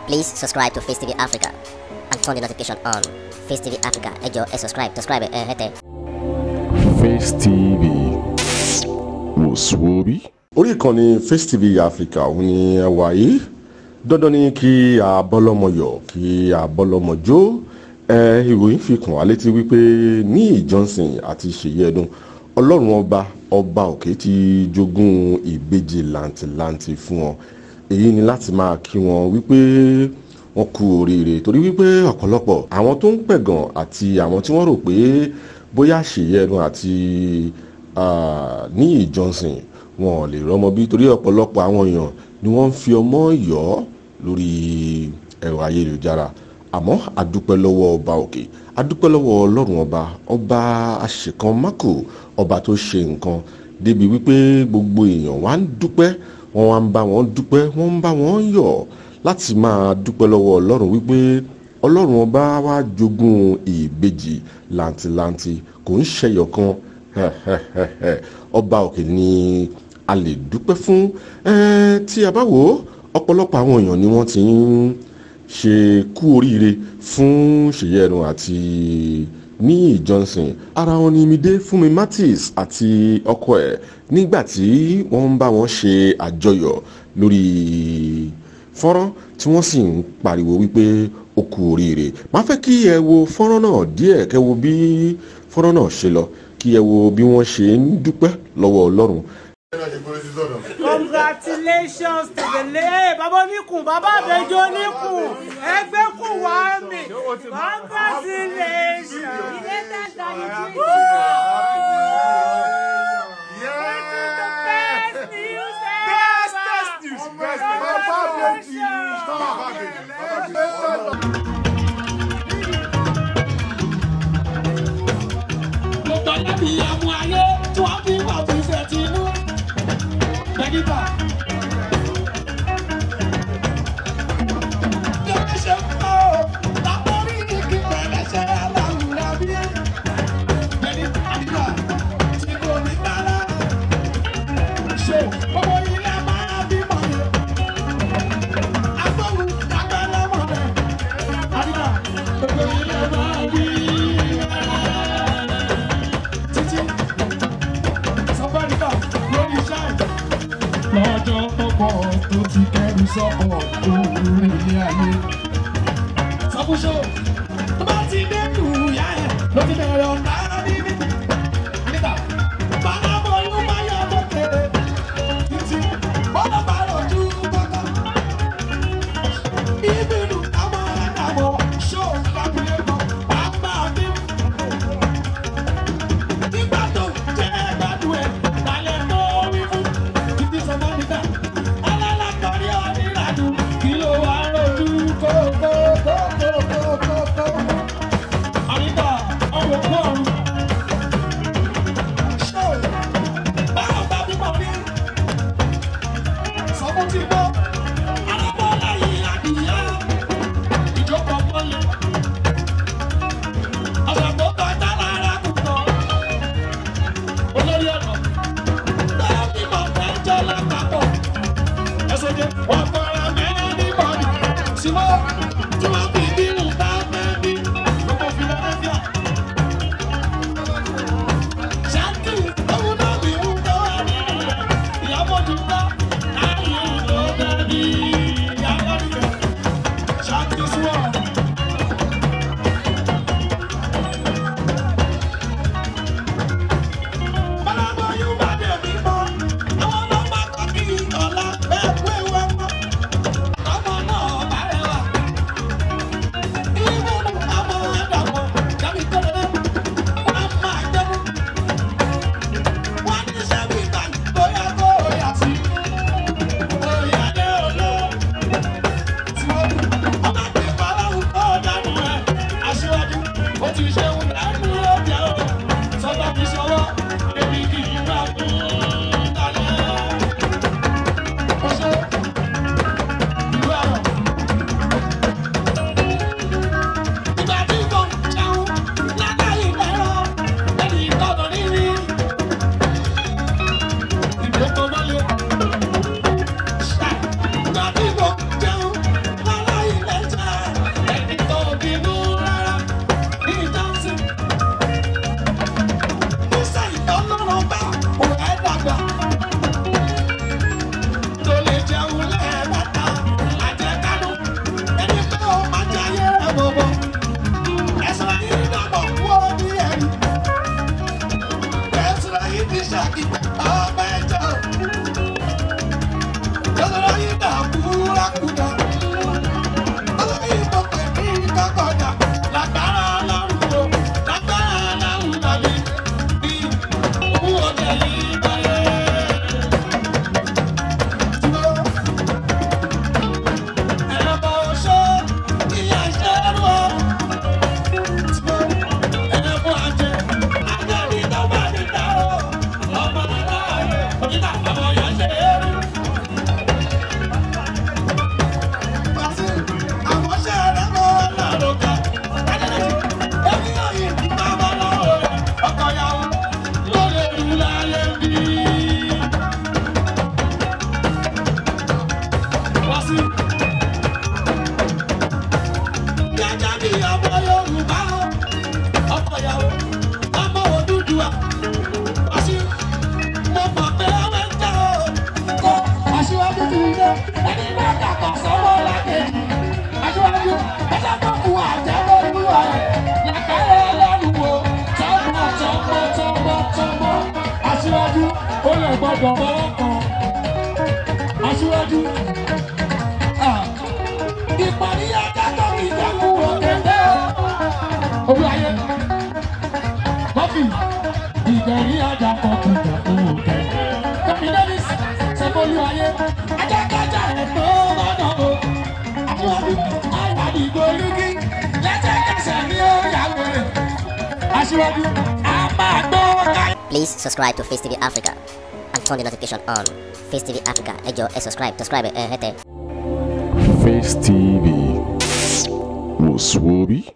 Please subscribe to Face TV Africa and turn the notification on. Face TV Africa, ẹ jọ̀ọ́ ẹ subscribe, subscribe ẹ hẹ́tẹ̀. Face TV wòsùwòbí. orí ìkànnì Face TV Africa òun ni ẹ wà yìí dandan ni kí a bọ́lọ́mọ yọ̀ kí a bọ́lọ́mọ jó ẹ ìròyìn fi kàn wá létí wípé ní Johnson àti Ṣèyí Ẹdùn ọlọ́run ọba ọba òkè ti jogún ìbejì làǹtìlanti fún wọn èyí ni láti máa kí wọn wípé wọn kú oríire torí wípé ọ̀pọ̀lọpọ̀ àwọn tó ń pẹ̀gàn àti àwọn tí wọ́n rò pé bóyá Ṣèyí Ẹdùn àti ah, Níyì Johnson wọn ò lè rọ́mọ bí torí ọ̀pọ̀lọpọ̀ àwọn èèyàn ni wọ́n ń fi ọmọ yọ̀ lórí ẹ̀rọ ayélujára àmọ́ adúpẹ́ lọ́wọ́ ọba òkè adúpẹ́ lọ́wọ́ ọlọ́run ọba ọba àṣekàn mákò ọba tó ṣe nǹkan débi wípé gbogbo èèyàn wá ń dúpẹ́ wọ́n wá ń bá wọn dúpẹ́ wọ́n ń bá wọn yọ̀ láti máa dúpẹ́ lọ́wọ́ ọlọ́run wípé ọlọ́run ọba wá jogún ìbejì làǹtìlanti kò ń ṣẹyọ kan ọba òkè ni a lè dúpẹ́ fún Eh, tí a bá wò ó ọ̀pọ̀lọpọ̀ àwọn èèyàn ni wọ́n ti ń ṣe kú oríire fún Ṣèyí Ẹdùn àti Níyì Johnson ara wọn ni Mide Fúnmi Martins àti ọkọ ẹ̀ nígbà tí wọ́n ń bá wọn ṣe àjọyọ̀ lórí fọ́nrán tí wọ́n sì ń pariwo wípé ó kú oríire máa fẹ́ kí ẹ wo fọ́nrán náà díẹ̀ kẹ́ wo bí fọ́nrán náà ṣe lọ kí ẹ wo bí wọ́n ṣe ń dúpẹ́ lọ́wọ́ Ọlọ́run congratulations to the lay baba oníkùn baba àbẹjọ oníkùn ẹgbẹ́ kù wá mi congratulations. Best news ever. mo gbọ́ lábì àmú ayé tí wọ́n fi wà fún ìfẹ́ tinú. Dókítà. Yóò ṣe fún ọ, lápórí kìkì pẹ̀lẹ́sẹ̀ aláwùrá bí. Bẹ́ẹ̀ni àdìgbà tí kò ní bára. Ṣé gbogbo ilé máa bímọ yẹn? Agbóhùn lágbára mọ̀ rẹ̀. Àdìgbà gbogbo ilé máa bí. Títí sọ́fẹ́ríkà lórí ṣáì. Lọ́jọ́ pọ̀pọ̀ tó ti kẹ́rù sọ́pọ̀ òwúrò ilé ayé. Sọ́kúṣọ́ tó bá ti dé ìyá ẹ̀ ló ti bẹ̀rẹ̀ ọ̀nà níbi. Nígbà bàbá bọ̀lú máa yọ lókè. Títí bọ́lá bá lójú kọ́kọ́. Ìbínú àwọn àdàbọ̀ ṣó lábúlé kan. Bàbá mi nígbà tó jẹ́ gbádùn ẹ̀ lálẹ́ tó wí fún títí sọmọ nígbà alálàkọ̀rí onírànú kí ló wá rojú kókókókókókó. àríkà ọ̀rọ̀ kọ́ọ̀rù. ṣó báwo bá bímọ rí sọmọ tí gbọ́ alábọ̀ láyé àdìyá ìjọba mọ́lẹ̀ ọ̀sán tó kọjá lára kùtọ̀ olórí ọ̀nà tàbí mọ̀ fẹ́ jẹ́ lápapọ̀ ẹ̀sọ́ jẹ́ wọ́n fara mẹ́rin ní bọ́ọ̀lù símọ́ tí wọ́n fi bírù bá mẹ́bí gbogbo Philadelphia. ṣáàtì òun náà bí wú tó wà nínú rẹ̀ ìyàbọ̀ ti gbá láàyè ló dẹ́bi ìyàbọ̀ nìyẹn ṣáàtì sùwọ̀n. Bálábọ̀ yóò bá dẹ̀ mí mọ́. Àwọn ọlọ́pàá kọ́ kí ọ̀la bẹ́ẹ̀ kú ewu ẹ̀kọ́. Ọmọ náà bá rẹwà. Ìwé ọmọ àdàpọ̀ jábí tẹ́lẹ̀ wọ́n máa jẹ́nu. Wọ́n ní sẹ́mi báyìí bóyá kó o yà sí. Bóyá dé olóò. Tí wọ́n kú, ọmọ àti ìfọ̀ dìgbò lúkì lẹ́sẹ̀kẹsẹ̀ ni ó yà wẹ̀rẹ̀ aṣíwájú a máa gbọ́ ká. Please subscribe to Face TV Africa and turn the notification on. Face TV Africa, ẹ jọ̀ọ́ ẹ subscribe, subscribe ẹ hẹ́tẹ̀. Face TV. Was Swoby?